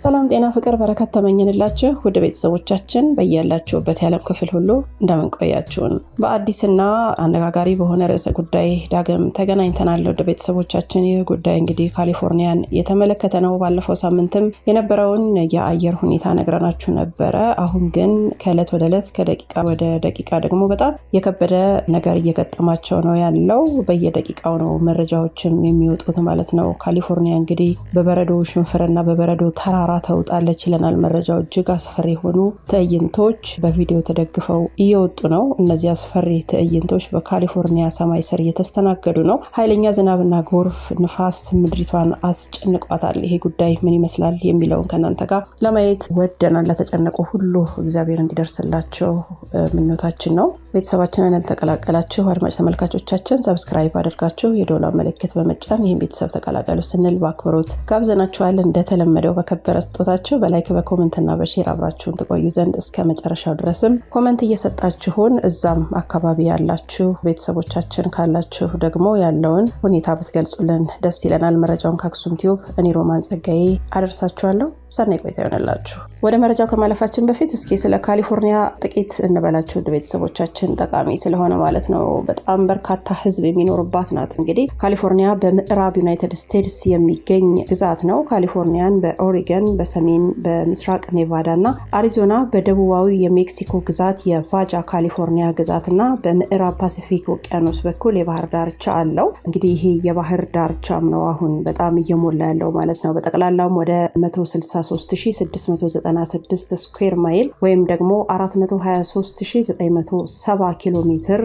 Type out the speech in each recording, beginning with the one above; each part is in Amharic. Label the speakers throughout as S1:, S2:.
S1: ሰላም ጤና ፍቅር በረከት ተመኝንላችሁ ውድ ቤተሰቦቻችን በያላችሁበት የዓለም ክፍል ሁሉ እንደምንቆያችሁን በአዲስና አነጋጋሪ በሆነ ርዕሰ ጉዳይ ዳግም ተገናኝተናል። ውድ ቤተሰቦቻችን ይህ ጉዳይ እንግዲህ ካሊፎርኒያን የተመለከተ ነው። ባለፈው ሳምንትም የነበረውን የአየር ሁኔታ ነግረናችሁ ነበረ። አሁን ግን ከእለት ወደ እለት ከደቂቃ ወደ ደቂቃ ደግሞ በጣም የከበደ ነገር እየገጠማቸው ነው ያለው። በየደቂቃው ነው መረጃዎችም የሚወጡት ማለት ነው። ካሊፎርኒያ እንግዲህ በበረዶ ሽንፍርና በበረዶ ተራራ ተውጣለች ይለናል መረጃው። እጅግ አስፈሪ የሆኑ ትዕይንቶች በቪዲዮ ተደግፈው እየወጡ ነው። እነዚህ አስፈሪ ትዕይንቶች በካሊፎርኒያ ሰማይ ስር እየተስተናገዱ ነው። ኃይለኛ ዝናብና ጎርፍ፣ ንፋስ ምድሪቷን አስጨንቋታል። ይሄ ጉዳይ ምን ይመስላል የሚለውን ከእናንተ ጋር ለማየት ወደናል። ለተጨነቁ ሁሉ እግዚአብሔር እንዲደርስላቸው ምኞታችን ነው። ቤተሰባችንን ያልተቀላቀላችሁ አድማጭ ተመልካቾቻችን ሰብስክራይብ አድርጋችሁ የዶላ ምልክት በመጫን ይህን ቤተሰብ ተቀላቀሉ ስንል በአክብሮት ጋብዘናችኋል። እንደተለመደው በከበረ ስጦታችሁ በላይክ በኮመንትና በሼር አብራችሁን ትቆዩ ዘንድ እስከ መጨረሻው ድረስም ኮመንት እየሰጣችሁን እዛም አካባቢ ያላችሁ ቤተሰቦቻችን ካላችሁ ደግሞ ያለውን ሁኔታ ብትገልጹልን ደስ ይለናል። መረጃውን ከአክሱም ቲዩብ እኔ ሮማን ጸጋዬ አደርሳችኋለሁ። ሰናይ ቆይታ ይሆንላችሁ። ወደ መረጃው ከማለፋችን በፊት እስኪ ስለ ካሊፎርኒያ ጥቂት እንበላችሁ ውድ ቤተሰቦቻችን ጠቃሚ ስለሆነ ማለት ነው። በጣም በርካታ ሕዝብ የሚኖርባት ናት። እንግዲህ ካሊፎርኒያ በምዕራብ ዩናይትድ ስቴትስ የሚገኝ ግዛት ነው። ካሊፎርኒያን በኦሪገን፣ በሰሜን በምስራቅ ኔቫዳ እና አሪዞና፣ በደቡባዊ የሜክሲኮ ግዛት የቫጃ ካሊፎርኒያ ግዛት እና በምዕራብ ፓሲፊክ ውቅያኖስ በኩል የባህር ዳርቻ አለው። እንግዲህ ይሄ የባህር ዳርቻም ነው አሁን በጣም እየሞላ ያለው ማለት ነው። በጠቅላላውም ወደ 163696 ስኩዌር ማይል ወይም ደግሞ 423970 ኪሎ ሜትር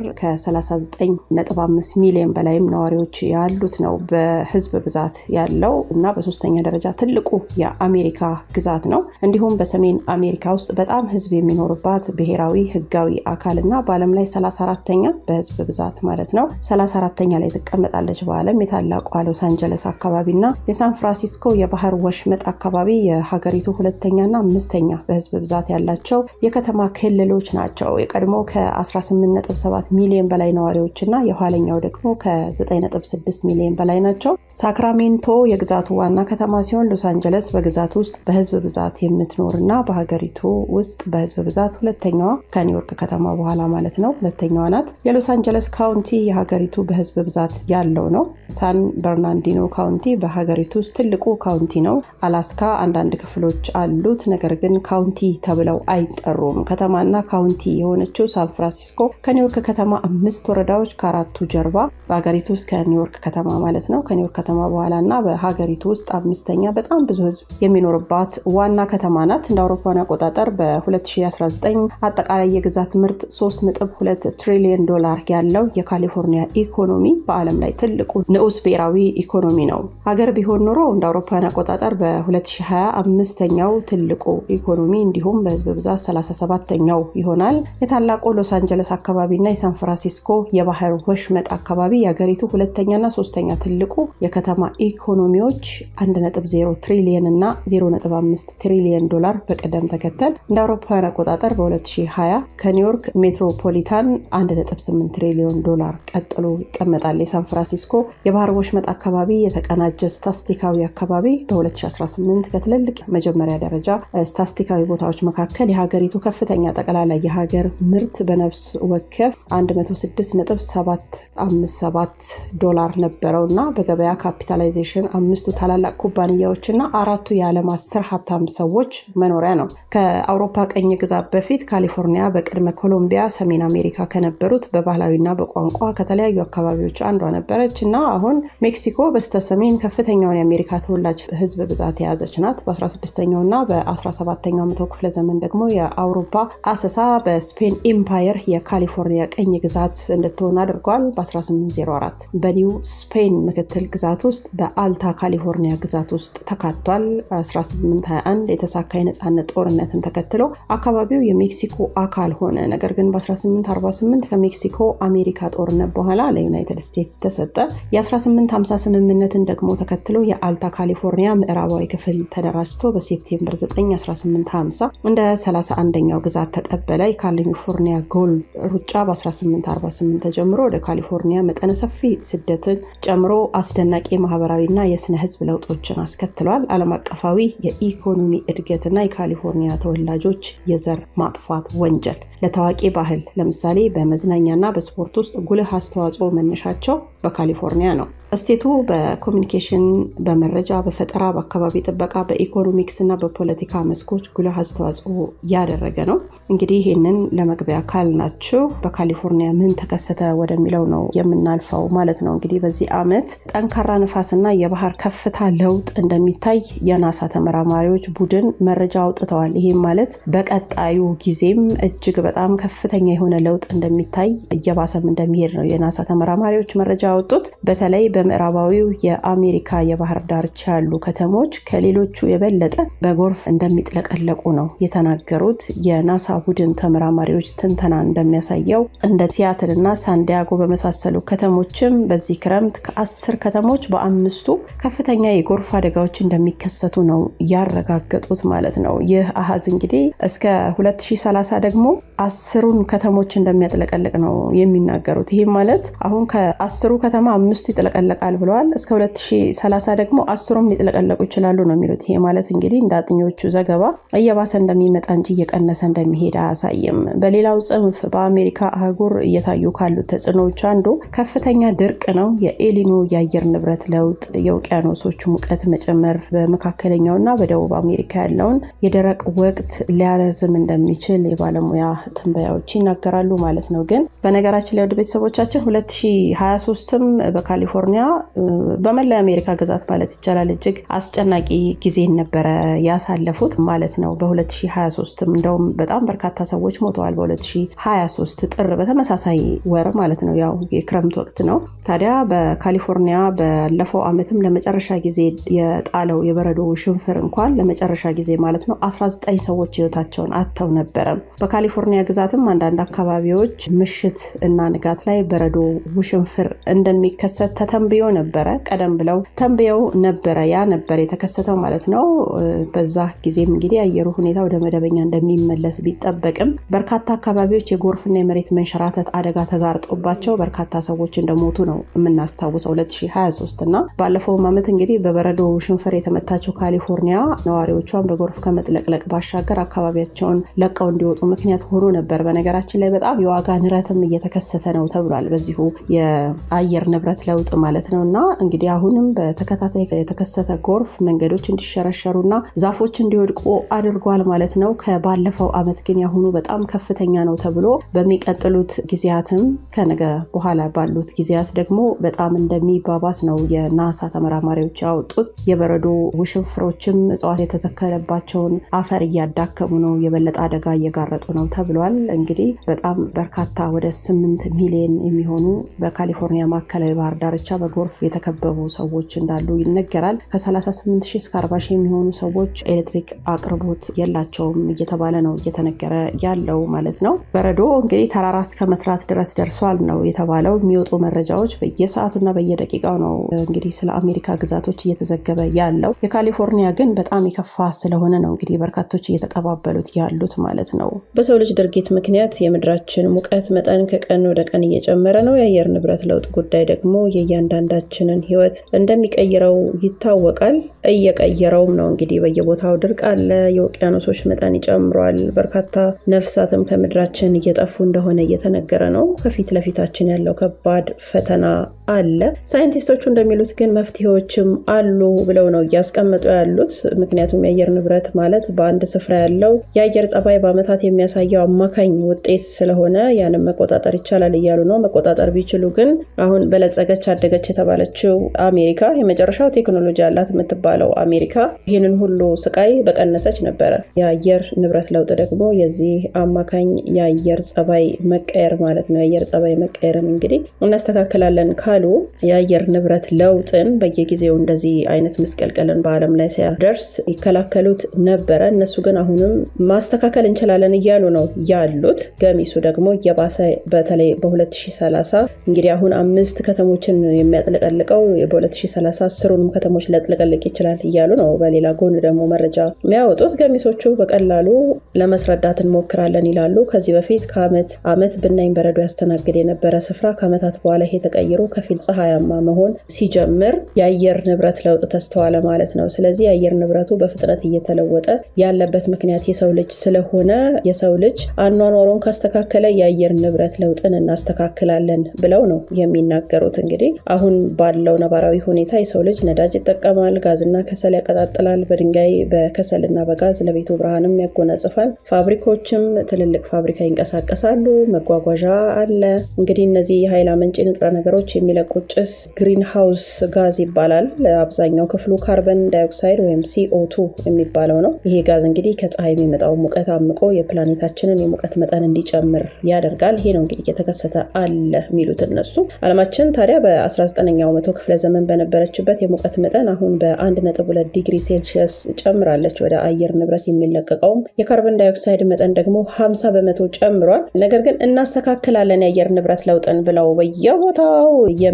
S1: ከ39.5 ሚሊዮን በላይም ነዋሪዎች ያሉት ነው በህዝብ ብዛት ያለው እና በሶስተኛ ደረጃ ትልቁ የአሜሪካ ግዛት ነው። እንዲሁም በሰሜን አሜሪካ ውስጥ በጣም ህዝብ የሚኖርባት ብሔራዊ ህጋዊ አካል እና በዓለም ላይ 34ተኛ በህዝብ ብዛት ማለት ነው 34ተኛ ላይ ትቀመጣለች። በዓለም የታላቋ ሎስ አንጀለስ አካባቢ እና የሳን ፍራንሲስኮ የባህር ወሽመጥ አካባቢ የሀገሪቱ ሁለተኛና አምስተኛ በህዝብ ብዛት ያላቸው የከተማ ክልሎች ናቸው። የቀድሞ ከ18.7 ሚሊዮን በላይ ነዋሪዎች እና የኋለኛው ደግሞ ከ9.6 ሚሊዮን በላይ ናቸው። ሳክራሜንቶ የግዛቱ ዋና ከተማ ሲሆን ሎስ አንጀለስ በግዛት ውስጥ በህዝብ ብዛት የምትኖር እና በሀገሪቱ ውስጥ በህዝብ ብዛት ሁለተኛዋ ከኒውዮርክ ከተማ በኋላ ማለት ነው ሁለተኛዋ ናት። የሎስ አንጀለስ ካውንቲ የሀገሪቱ በህዝብ ብዛት ያለው ነው። ሳን በርናንዲኖ ካውንቲ በሀገሪቱ ውስጥ ትልቁ ካውንቲ ነው። አላስካ አንዳንድ ክፍሎች አሉት፣ ነገር ግን ካውንቲ ተብለው አይጠሩም። ከተማና ካውንቲ የሆነችው ሳን ፍራንሲስኮ ከኒውዮርክ ከተማ አምስት ወረዳዎች ከአራቱ ጀርባ በሀገሪቱ ውስጥ ከኒውዮርክ ከተማ ማለት ነው ከኒውዮርክ ከተማ በኋላ እና በሀገሪቱ ውስጥ አምስተኛ በጣም ብዙ ህዝብ የሚኖርባት ዋና ከተማ ናት። እንደ አውሮፓውያን አቆጣጠር በ2019 አጠቃላይ የግዛት ምርት 3.2 ትሪሊዮን ዶላር ያለው የካሊፎርኒያ ኢኮኖሚ በዓለም ላይ ትልቁ ንዑስ ብሔራዊ ኢኮኖሚ ነው። ሀገር ቢሆን ኖሮ እንደ አውሮፓውያን አቆጣጠር በ2020 አምስተኛው ትልቁ ኢኮኖሚ እንዲሁም በህዝብ ብዛት 37ተኛው ይሆናል። የታላቁ ሎስ አንጀለስ አካባቢና የሳን ፍራንሲስኮ የባህር ወሽመጥ አካባቢ የሀገሪቱ ሁለተኛና ሶስተኛ ትልቁ የከተማ ኢኮኖሚዎች 1.0 ትሪሊየን እና 0.5 ትሪሊየን ዶላር በቅደም ተከተል እንደ አውሮፓውያን አቆጣጠር በ2020 ከኒውዮርክ ሜትሮፖሊታን 1.8 ትሪሊዮን ዶላር ቀጥሎ ይቀመጣል። የሳን ፍራንሲስኮ የባህር ወሽመጥ አካባቢ የተቀናጀ ስታስቲካዊ አካባቢ በ2018 ከትልልቅ መጀመሪያ ደረጃ ስታስቲካዊ ቦታዎች መካከል የሀገሪቱ ከፍተኛ ጠቅላላ የሀገር ምርት በነፍስ ወከፍ 106.757 ዶላር ነበረው እና በገበያ ካፒታላይዜሽን አምስቱ ታላላቅ ኩባንያዎች እና አራቱ የዓለም አስር ሀብታም ሰዎች መኖሪያ ነው። ከአውሮፓ ቀኝ ግዛት በፊት ካሊፎርኒያ በቅድመ ኮሎምቢያ ሰሜን አሜሪካ ከነበሩት በባህላዊና በቋንቋ ከተለያዩ አካባቢዎች አንዷ ነበረች እና አሁን ሜክሲኮ በስተሰሜን ከፍተኛውን የአሜሪካ ተወላጅ ህዝብ ብዛት የያዘች ናት። በ16ኛው እና በ17ኛው መቶ ክፍለ ዘመን ደግሞ የአውሮፓ አሰሳ በስፔን ኢምፓየር የካሊፎርኒያ ቀኝ ግዛት እንድትሆን አድርጓል። በ1804 በኒው ስፔን ምክትል ግዛት ውስጥ በአልታ ካሊፎርኒያ ግዛት ውስጥ ተካቷል። 1821 የተሳካ የነፃነት ጦርነትን ተከትሎ አካባቢው የሜክሲኮ አካል ሆነ። ነገር ግን በ1848 ከሜክሲኮ አሜሪካ ጦርነት በኋላ ለዩናይትድ ስቴትስ ተሰጠ። የ1850 ስምምነትን ደግሞ ተከትሎ የአልታ ካሊፎርኒያ ምዕራባዊ ክፍል ተደራጅቶ በሴፕቴምበር 9 1850 እንደ 31ኛው ግዛት ተቀበለ። የካሊፎርኒያ ጎልድ ሩጫ በ1848 ተጀምሮ ወደ ካሊፎርኒያ መጠነ ሰፊ ስደትን ጨምሮ አስደናቂ ማህበራዊና የስነ ህዝብ ለውጦችን አስከትሏል። ዓለም አቀፋዊ የኢኮኖሚ እድገትና የካሊፎርኒያ ተወላጆች የዘር ማጥፋት ወንጀል ለታዋቂ ባህል ለምሳሌ በመዝናኛና በስፖርት ውስጥ ጉልህ አስተዋጽኦ መነሻቸው በካሊፎርኒያ ነው። እስቴቱ በኮሚኒኬሽን፣ በመረጃ፣ በፈጠራ፣ በአካባቢ ጥበቃ፣ በኢኮኖሚክስ እና በፖለቲካ መስኮች ጉልህ አስተዋጽኦ ያደረገ ነው። እንግዲህ ይህንን ለመግቢያ ካልናችሁ በካሊፎርኒያ ምን ተከሰተ ወደሚለው ነው የምናልፈው ማለት ነው። እንግዲህ በዚህ ዓመት ጠንካራ ንፋስና የባህር ከፍታ ለውጥ እንደሚታይ የናሳ ተመራማሪዎች ቡድን መረጃ አውጥተዋል። ይህም ማለት በቀጣዩ ጊዜም እጅግ በጣም ከፍተኛ የሆነ ለውጥ እንደሚታይ እየባሰም እንደሚሄድ ነው የናሳ ተመራማሪዎች መረጃ ያወጡት። በተለይ በምዕራባዊው የአሜሪካ የባህር ዳርቻ ያሉ ከተሞች ከሌሎቹ የበለጠ በጎርፍ እንደሚጥለቀለቁ ነው የተናገሩት። የናሳ ቡድን ተመራማሪዎች ትንተና እንደሚያሳየው እንደ ሲያትል እና ሳንዲያጎ በመሳሰሉ ከተሞችም በዚህ ክረምት ከአስር ከተሞች በአምስቱ ከፍተኛ የጎርፍ አደጋዎች እንደሚከሰቱ ነው ያረጋገጡት ማለት ነው። ይህ አሃዝ እንግዲህ እስከ 2030 ደግሞ አስሩን ከተሞች እንደሚያጥለቀልቅ ነው የሚናገሩት። ይህም ማለት አሁን ከአስሩ ከተማ አምስቱ ይጥለቀለቃል ብለዋል። እስከ 2030 ደግሞ አስሩም ሊጥለቀለቁ ይችላሉ ነው የሚሉት። ይሄ ማለት እንግዲህ እንደ አጥኞቹ ዘገባ እየባሰ እንደሚመጣ እንጂ እየቀነሰ እንደሚሄድ አያሳይም። በሌላው ጽንፍ በአሜሪካ አህጉር እየታዩ ካሉት ተጽዕኖዎች አንዱ ከፍተኛ ድርቅ ነው። የኤሊኖ የአየር ንብረት ለውጥ የውቅያኖሶቹ ሙቀት መጨመር በመካከለኛውና በደቡብ አሜሪካ ያለውን የደረቅ ወቅት ሊያረዝም እንደሚችል የባለሙያ ትንበያዎች ይናገራሉ ማለት ነው። ግን በነገራችን ላይ ወደ ቤተሰቦቻችን 2023ም በካሊፎርኒያ በመላ የአሜሪካ ግዛት ማለት ይቻላል እጅግ አስጨናቂ ጊዜን ነበረ ያሳለፉት ማለት ነው። በ2023 እንደውም በጣም በርካታ ሰዎች ሞተዋል። በ2023 ጥር በተመሳሳይ ወር ማለት ነው። ያው የክረምት ወቅት ነው። ታዲያ በካሊፎርኒያ ባለፈው ዓመትም ለመጨረሻ ጊዜ የጣለው የበረዶ ሽንፍር እንኳን ለመጨረሻ ጊዜ ማለት ነው 19 ሰዎች ህይወታቸውን አጥተው ነበረ። በካሊፎርኒያ ግዛትም አንዳንድ አካባቢዎች ምሽት እና ንጋት ላይ በረዶ ውሽንፍር እንደሚከሰት ተተንብዮ ነበረ። ቀደም ብለው ተንብየው ነበረ። ያ ነበር የተከሰተው ማለት ነው። በዛ ጊዜም እንግዲህ የአየሩ ሁኔታ ወደ መደበኛ እንደሚመለስ ቢጠበቅም በርካታ አካባቢዎች የጎርፍና የመሬት መንሸራተት አደጋ ተጋርጦባቸው በርካታ ሰዎች እንደሞቱ ነው የምናስታውሰው 2023 እና ባለፈውም ዓመት እንግዲህ በበረዶ ሽንፍር የተመታቸው ካሊፎርኒያ ነዋሪዎቿን በጎርፍ ከመጥለቅለቅ ባሻገር አካባቢያቸውን ለቀው እንዲወጡ ምክንያት ሆኖ ነበር። በነገራችን ላይ በጣም የዋጋ ንረትም እየተከሰተ ነው ተብሏል። በዚሁ የአየር ንብረት ለውጥ ማለት ነው እና እንግዲህ አሁንም በተከታታይ የተከሰተ ጎርፍ መንገዶች እንዲሸረሸሩና ዛፎች እንዲወድቁ አድርጓል ማለት ነው። ከባለፈው ዓመት ግን ያሁኑ በጣም ከፍተኛ ነው ተብሎ በሚቀጥሉት ጊዜያትም ከነገ በኋላ ባሉት ጊዜያት ደግሞ በጣም እንደሚባባስ ነው የናሳ ተመራማሪዎች ያወጡት። የበረዶ ውሽንፍሮችም እጽዋት የተተከለባቸውን አፈር እያዳከሙ ነው፣ የበለጠ አደጋ እየጋረጡ ነው ተብሏል። እንግዲህ በጣም በርካታ ወደ ስምንት ሚሊዮን የሚሆኑ በካሊፎርኒያ ማዕከላዊ ባህር ዳርቻ በጎርፍ የተከበቡ ሰዎች እንዳሉ ይነገራል። ከ38 ሺህ እስከ 40 ሺህ የሚሆኑ ሰዎች ኤሌክትሪክ አቅርቦት የላቸውም እየተባለ ነው እየተነገረ ያለው ማለት ነው። በረዶ እንግዲህ ተራራ እስከ መስራት ድረስ ደርሷል ነው የተባለው። የሚወጡ መረጃዎች በየሰዓቱና በየደቂቃው ነው እንግዲህ ስለ አሜሪካ ግዛቶች እየተዘገበ ያለው። የካሊፎርኒያ ግን በጣም የከፋ ስለሆነ ነው እንግዲህ በርካቶች እየተቀባበሉት ያሉት ማለት ነው። በሰው ልጅ ድርጊት ምክንያት የምድራችን ሙቀት መጠን ከቀን ወደ ቀን እየጨመረ ነው። የአየር ንብረት ለውጥ ጉዳይ ደግሞ የእያንዳንዳችንን ሕይወት እንደሚቀይረው ይታወቃል። እየቀየረውም ነው እንግዲህ በየቦታው ድርቅ አለ። የውቅያኖሶች መጠን ይጨምሯል። በርካታ ነፍሳትም ከምድራችን እየጠፉ እንደሆነ እየተነገረ ነው። ከፊት ለፊታችን ያለው ከባድ ፈተና አለ። ሳይንቲስቶቹ እንደሚሉት ግን መፍትሄዎችም አሉ ብለው ነው እያስቀመጡ ያሉት። ምክንያቱም የአየር ንብረት ማለት በአንድ ስፍራ ያለው የአየር ጸባይ በዓመታት የሚያሳየው አማካኝ ውጤት ስለሆነ ያንም መቆጣጠር ይቻላል እያሉ ነው። መቆጣጠር ቢችሉ ግን አሁን በለጸገች አደገች የተባለችው አሜሪካ የመጨረሻው ቴክኖሎጂ ያላት የምትባለው አሜሪካ ይህንን ሁሉ ስቃይ በቀነሰች ነበረ። የአየር ንብረት ለውጥ ደግሞ የዚህ አማካኝ የአየር ጸባይ መቀየር ማለት ነው። የአየር ጸባይ መቀየርን እንግዲህ እናስተካክላለን ካሉ የአየር ንብረት ለውጥን በየጊዜው እንደዚህ አይነት መስቀልቀልን በዓለም ላይ ሲያደርስ ይከላከሉት ነበረ። እነሱ ግን አሁንም ማስተካከል እንችላለን እያሉ ነው ያሉት። ገሚሱ ደግሞ እየባሰ በተለይ በ2030 እንግዲህ አሁን አምስት ከተሞችን የሚያጥለቀልቀው በ2030 አስሩንም ከተሞች ሊያጥለቀልቅ ይችላል እያሉ ነው። በሌላ ጎን ደግሞ መረጃ የሚያወጡት ገሚሶቹ በቀላሉ ለመስረዳት ለመርዳት እንሞክራለን ይላሉ። ከዚህ በፊት ከአመት አመት ብናኝ በረዶ ያስተናግድ የነበረ ስፍራ ከአመታት በኋላ ይሄ ተቀይሮ ከፊል ፀሐያማ መሆን ሲጀምር የአየር ንብረት ለውጥ ተስተዋለ ማለት ነው። ስለዚህ የአየር ንብረቱ በፍጥነት እየተለወጠ ያለበት ምክንያት የሰው ልጅ ስለሆነ የሰው ልጅ አኗኗሩን ካስተካከለ የአየር ንብረት ለውጥን እናስተካክላለን ብለው ነው የሚናገሩት። እንግዲህ አሁን ባለው ነባራዊ ሁኔታ የሰው ልጅ ነዳጅ ይጠቀማል፣ ጋዝና ከሰል ያቀጣጥላል፣ በድንጋይ በከሰልና በጋዝ ለቤቱ ብርሃንም ያጎናጽፋል። ፋብሪካዎችም ትልልቅ ፋብሪካ ይንቀሳቀሳሉ፣ መጓጓዣ አለ። እንግዲህ እነዚህ የኃይል አመንጪ ንጥረ ነገሮች የሚለቁት ጭስ ግሪን ሃውስ ጋዝ ይባላል። አብዛኛው ክፍሉ ካርበን ዳይኦክሳይድ ወይም ሲኦቱ የሚባለው ነው። ይሄ ጋዝ እንግዲህ ከፀሐይ የሚመጣው ሙቀት አምቆ የፕላኔታችንን የሙቀት መጠን እንዲጨምር ያደርጋል። ይሄ ነው እንግዲህ እየተከሰተ አለ የሚሉት እነሱ። አለማችን ታዲያ በ19ኛው መቶ ክፍለ ዘመን በነበረችበት የሙቀት መጠን አሁን በ1.2 ዲግሪ ሴልሺየስ ጨምራለች። ወደ አየር ንብረት የሚለቀቀውም የካርበን ዳይኦክሳይድ መጠን ደግሞ 50 በመቶ ጨምሯል። ነገር ግን እናስተካክላለን የአየር ንብረት ለውጥን ብለው በየቦታው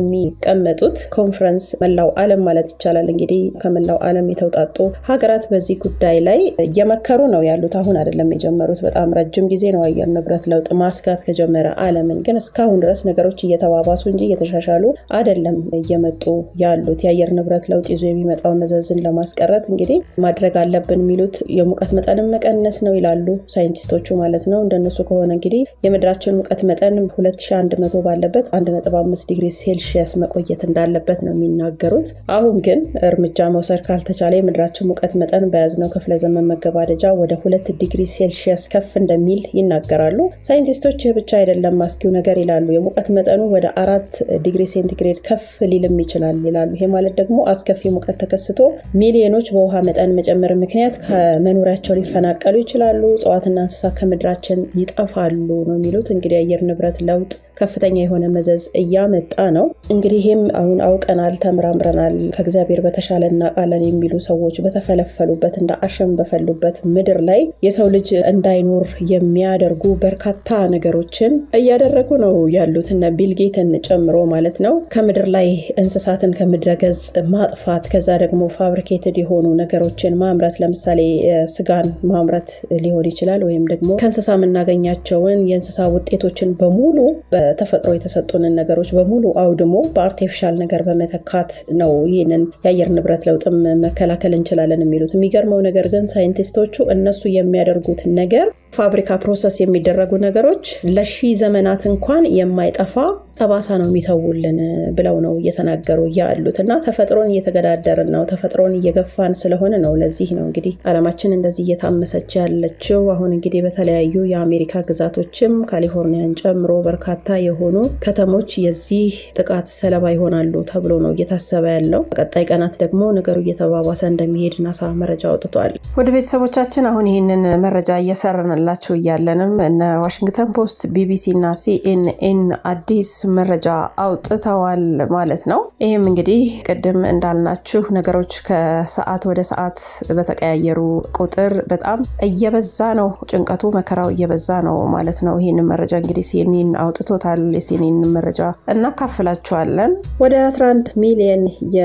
S1: የሚቀመጡት ኮንፈረንስ መላው ዓለም ማለት ይቻላል እንግዲህ ከመላው ዓለም የተውጣጡ ሀገራት በዚህ ጉዳይ ላይ እየመከሩ ነው ያሉት። አሁን አይደለም የጀመሩት፣ በጣም ረጅም ጊዜ ነው አየር ንብረት ለውጥ ማስጋት ከጀመረ ዓለምን። ግን እስካሁን ድረስ ነገሮች እየተባባሱ እንጂ እየተሻሻሉ አይደለም እየመጡ ያሉት። የአየር ንብረት ለውጥ ይዞ የሚመጣውን መዘዝን ለማስቀረት እንግዲህ ማድረግ አለብን የሚሉት የሙቀት መጠንን መቀነስ ነው ይላሉ ሳይንቲስቶቹ ማለት ነው። እንደነሱ ከሆነ እንግዲህ የምድራችን ሙቀት መጠን 2100 ባለበት 1.5 ዲግሪ ሴልሺየስ መቆየት እንዳለበት ነው የሚናገሩት። አሁን ግን እርምጃ መውሰድ ካልተቻለ የምድራችን ሙቀት መጠን በያዝነው ክፍለ ዘመን መገባደጃ ወደ ሁለት ዲግሪ ሴልሺየስ ከፍ እንደሚል ይናገራሉ። ሳይንቲስቶች ይህ ብቻ አይደለም አስጊው ነገር ይላሉ። የሙቀት መጠኑ ወደ አራት ዲግሪ ሴንቲግሬድ ከፍ ሊልም ይችላል ይላሉ። ይሄ ማለት ደግሞ አስከፊ ሙቀት ተከስቶ ሚሊዮኖች በውሃ መጠን መጨመር ምክንያት ከመኖሪያቸው ሊፈናቀሉ ይችላሉ። እጽዋትና እንስሳት ከምድራችን ይጠፋሉ ነው የሚሉት። እንግዲህ የአየር ንብረት ለውጥ ከፍተኛ የሆነ መዘዝ እያመጣ ነው። እንግዲህ ይህም አሁን አውቀናል፣ ተምራምረናል፣ ከእግዚአብሔር በተሻለ እናውቃለን የሚሉ ሰዎች በተፈለፈሉበት እንደ አሸን በፈሉበት ምድር ላይ የሰው ልጅ እንዳይኖር የሚያደርጉ በርካታ ነገሮችን እያደረጉ ነው ያሉት እነ ቢልጌትን ጨምሮ ማለት ነው። ከምድር ላይ እንስሳትን ከምድረ ገጽ ማጥፋት፣ ከዛ ደግሞ ፋብሪኬትድ የሆኑ ነገሮችን ማምረት፣ ለምሳሌ ስጋን ማምረት ሊሆን ይችላል። ወይም ደግሞ ከእንስሳ የምናገኛቸውን የእንስሳ ውጤቶችን በሙሉ በተፈጥሮ የተሰጡንን ነገሮች በሙሉ አውድሞ በአርቲፊሻል ነገር በመተካት ነው ይህንን የአየር ንብረት ለውጥም መከላከል እንችላለን የሚሉት። የሚገርመው ነገር ግን ሳይንቲስቶቹ እነሱ የሚያደርጉት ነገር ፋብሪካ ፕሮሰስ የሚደረጉ ነገሮች ለሺ ዘመናት እንኳን የማይጠፋ ጠባሳ ነው የሚተውልን ብለው ነው እየተናገሩ ያሉት እና ተፈጥሮን እየተገዳደርን ነው፣ ተፈጥሮን እየገፋን ስለሆነ ነው። ለዚህ ነው እንግዲህ አለማችን እንደዚህ እየታመሰች ያለችው። አሁን እንግዲህ በተለያዩ የአሜሪካ ግዛቶችም ካሊፎርኒያን ጨምሮ በርካታ የሆኑ ከተሞች የዚህ ጥቃት ሰለባ ይሆናሉ ተብሎ ነው እየታሰበ ያለው። በቀጣይ ቀናት ደግሞ ነገሩ እየተባባሰ እንደሚሄድ ናሳ መረጃ አውጥቷል። ወደ ቤተሰቦቻችን አሁን ይህንን መረጃ እየሰራንላችሁ እያለንም እነ ዋሽንግተን ፖስት፣ ቢቢሲ እና ሲኤንኤን አዲስ መረጃ አውጥተዋል ማለት ነው። ይህም እንግዲህ ቅድም እንዳልናችሁ ነገሮች ከሰዓት ወደ ሰዓት በተቀያየሩ ቁጥር በጣም እየበዛ ነው፣ ጭንቀቱ መከራው እየበዛ ነው ማለት ነው። ይህንን መረጃ እንግዲህ ሲኤንኤን አውጥቶታል። የሲኤንኤን መረጃ እናካፍላችኋለን። ወደ 11 ሚሊዮን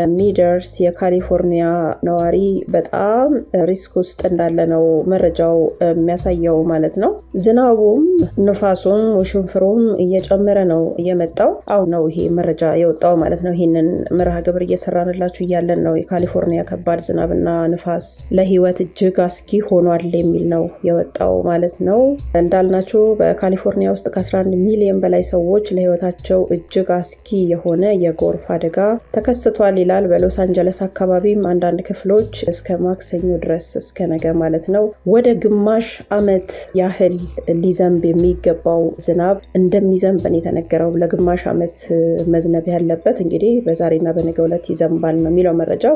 S1: የሚደርስ የካሊፎርኒያ ነዋሪ በጣም ሪስክ ውስጥ እንዳለ ነው መረጃው የሚያሳየው ማለት ነው። ዝናቡም ንፋሱም ውሽንፍሩም እየጨመረ ነው የመጣው። አሁን ነው ይሄ መረጃ የወጣው ማለት ነው። ይህንን መርሃ ግብር እየሰራንላችሁ እያለን ነው የካሊፎርኒያ ከባድ ዝናብና ንፋስ ለሕይወት እጅግ አስጊ ሆኗል የሚል ነው የወጣው ማለት ነው። እንዳልናችሁ በካሊፎርኒያ ውስጥ ከ11 ሚሊዮን በላይ ሰዎች ለሕይወታቸው እጅግ አስጊ የሆነ የጎርፍ አደጋ ተከስቷል ይላል። በሎስ አንጀለስ አካባቢም አንዳንድ ክፍሎች እስከ ማክሰኞ ድረስ እስከ ነገ ማለት ነው ወደ ግማሽ ዓመት ያህል ሊዘንብ የሚገባው ዝናብ እንደሚዘንብ ነው የተነገረው። ለግማሽ ዓመት መዝነብ ያለበት እንግዲህ በዛሬና በነገ ዕለት ይዘንባል ነው የሚለው መረጃው።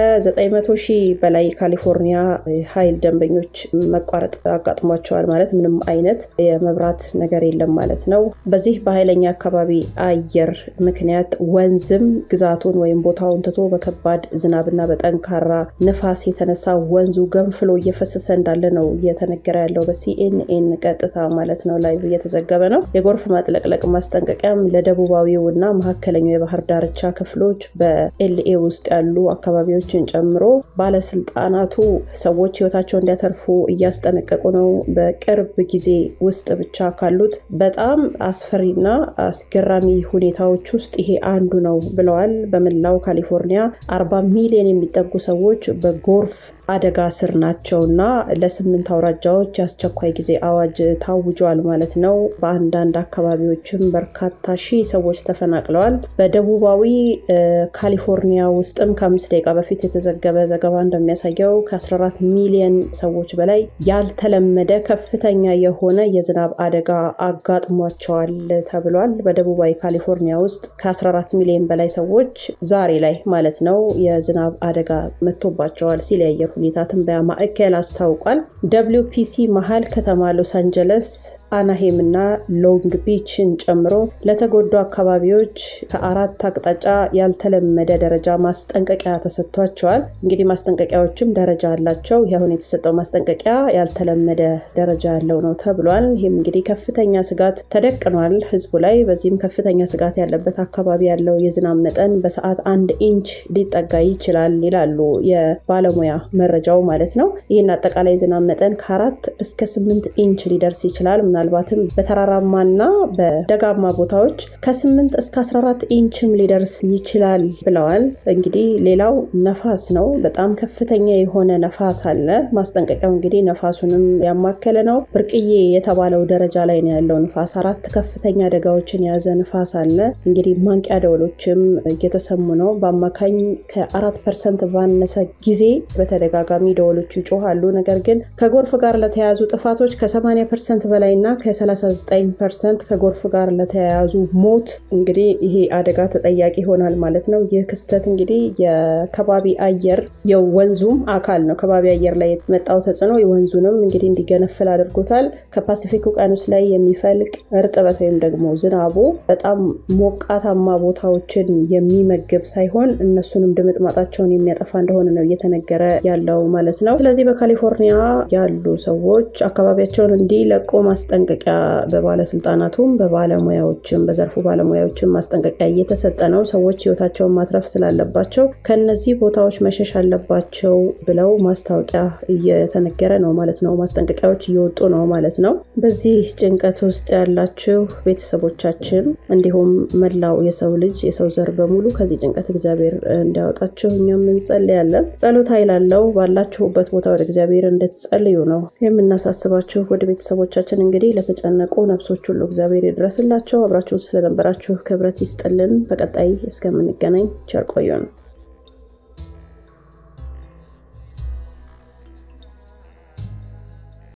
S1: ከ900 ሺህ በላይ ካሊፎርኒያ ኃይል ደንበኞች መቋረጥ አጋጥሟቸዋል ማለት ምንም አይነት የመብራት ነገር የለም ማለት ነው። በዚህ በኃይለኛ አካባቢ አየር ምክንያት ወንዝም ግዛቱን ወይም ቦታውን ትቶ በከባድ ዝናብና በጠንካራ ንፋስ የተነሳ ወንዙ ገንፍሎ እየፈሰሰ እንዳለ ነው እየተነገረ ያለው በሲ በሲኤንኤን ቀጥታ ማለት ነው ላይቭ እየተዘገበ ነው። የጎርፍ ማጥለቅለቅ ማስጠንቀቂያም ለደቡባዊው እና መካከለኛው የባህር ዳርቻ ክፍሎች በኤልኤ ውስጥ ያሉ አካባቢዎችን ጨምሮ ባለስልጣናቱ ሰዎች ህይወታቸው እንዲያተርፉ እያስጠነቀቁ ነው። በቅርብ ጊዜ ውስጥ ብቻ ካሉት በጣም አስፈሪና አስገራሚ ሁኔታዎች ውስጥ ይሄ አንዱ ነው ብለዋል። በመላው ካሊፎርኒያ አርባ ሚሊዮን የሚጠጉ ሰዎች በጎርፍ አደጋ ስር ናቸው እና ለስምንት አውራጃዎች የአስቸኳይ ጊዜ አዋጅ ታውጇል ማለት ነው። በአንዳንድ አካባቢዎችም በርካታ ሺህ ሰዎች ተፈናቅለዋል። በደቡባዊ ካሊፎርኒያ ውስጥም ከአምስት ደቂቃ በፊት የተዘገበ ዘገባ እንደሚያሳየው ከ14 ሚሊዮን ሰዎች በላይ ያልተለመደ ከፍተኛ የሆነ የዝናብ አደጋ አጋጥሟቸዋል ተብሏል። በደቡባዊ ካሊፎርኒያ ውስጥ ከ14 ሚሊዮን በላይ ሰዎች ዛሬ ላይ ማለት ነው የዝናብ አደጋ መጥቶባቸዋል ሲል የአየር ሁኔታ ትንበያ ማዕከል አስታውቋል። ደብሊው ፒሲ መሀል ከተማ ሎስ አንጀለስ አናሄም እና ሎንግ ቢችን ጨምሮ ለተጎዱ አካባቢዎች ከአራት አቅጣጫ ያልተለመደ ደረጃ ማስጠንቀቂያ ተሰጥቷቸዋል። እንግዲህ ማስጠንቀቂያዎችም ደረጃ አላቸው። ይሁን የተሰጠው ማስጠንቀቂያ ያልተለመደ ደረጃ ያለው ነው ተብሏል። ይህም እንግዲህ ከፍተኛ ስጋት ተደቅኗል ህዝቡ ላይ። በዚህም ከፍተኛ ስጋት ያለበት አካባቢ ያለው የዝናብ መጠን በሰዓት አንድ ኢንች ሊጠጋ ይችላል ይላሉ የባለሙያ መረጃው ማለት ነው። ይህን አጠቃላይ የዝናብ መጠን ከአራት እስከ ስምንት ኢንች ሊደርስ ይችላል ምናልባትም በተራራማና በደጋማ ቦታዎች ከ8 እስከ 14 ኢንችም ሊደርስ ይችላል ብለዋል። እንግዲህ ሌላው ነፋስ ነው። በጣም ከፍተኛ የሆነ ነፋስ አለ። ማስጠንቀቂያው እንግዲህ ነፋሱንም ያማከለ ነው። ብርቅዬ የተባለው ደረጃ ላይ ነው ያለው ንፋስ። አራት ከፍተኛ አደጋዎችን የያዘ ንፋስ አለ። እንግዲህ ማንቂያ ደወሎችም እየተሰሙ ነው። በአማካኝ ከአራት ፐርሰንት ባነሰ ጊዜ በተደጋጋሚ ደወሎቹ ይጮሃሉ። ነገር ግን ከጎርፍ ጋር ለተያያዙ ጥፋቶች ከ80 ፐርሰንት በላይ እና ከ39 ፐርሰንት ከጎርፍ ጋር ለተያያዙ ሞት እንግዲህ ይሄ አደጋ ተጠያቂ ይሆናል ማለት ነው። ይህ ክስተት እንግዲህ የከባቢ አየር የወንዙም አካል ነው። ከባቢ አየር ላይ የመጣው ተጽዕኖ የወንዙንም እንግዲህ እንዲገነፍል አድርጎታል። ከፓሲፊክ ውቅያኖስ ላይ የሚፈልቅ እርጥበት ወይም ደግሞ ዝናቡ በጣም ሞቃታማ ቦታዎችን የሚመግብ ሳይሆን እነሱንም ድምጥማጣቸውን የሚያጠፋ እንደሆነ ነው እየተነገረ ያለው ማለት ነው። ስለዚህ በካሊፎርኒያ ያሉ ሰዎች አካባቢያቸውን እንዲለቁ ማስጠንቀቂያ በባለስልጣናቱም በባለሙያዎችም በዘርፉ ባለሙያዎችም ማስጠንቀቂያ እየተሰጠ ነው። ሰዎች ህይወታቸውን ማትረፍ ስላለባቸው ከነዚህ ቦታዎች መሸሽ አለባቸው ብለው ማስታወቂያ እየተነገረ ነው ማለት ነው። ማስጠንቀቂያዎች እየወጡ ነው ማለት ነው። በዚህ ጭንቀት ውስጥ ያላችሁ ቤተሰቦቻችን፣ እንዲሁም መላው የሰው ልጅ የሰው ዘር በሙሉ ከዚህ ጭንቀት እግዚአብሔር እንዲያወጣችሁ እኛም እንጸልያለን። ጸሎት ኃይል አለው። ባላችሁበት ቦታ ወደ እግዚአብሔር እንድትጸልዩ ነው የምናሳስባችሁ። ወደ ቤተሰቦቻችን እንግዲህ ለተጨነቁ ነፍሶች ሁሉ እግዚአብሔር ይድረስላቸው። አብራችሁን ስለነበራችሁ ክብረት ይስጥልን። በቀጣይ እስከምንገናኝ ቸር ቆዩን።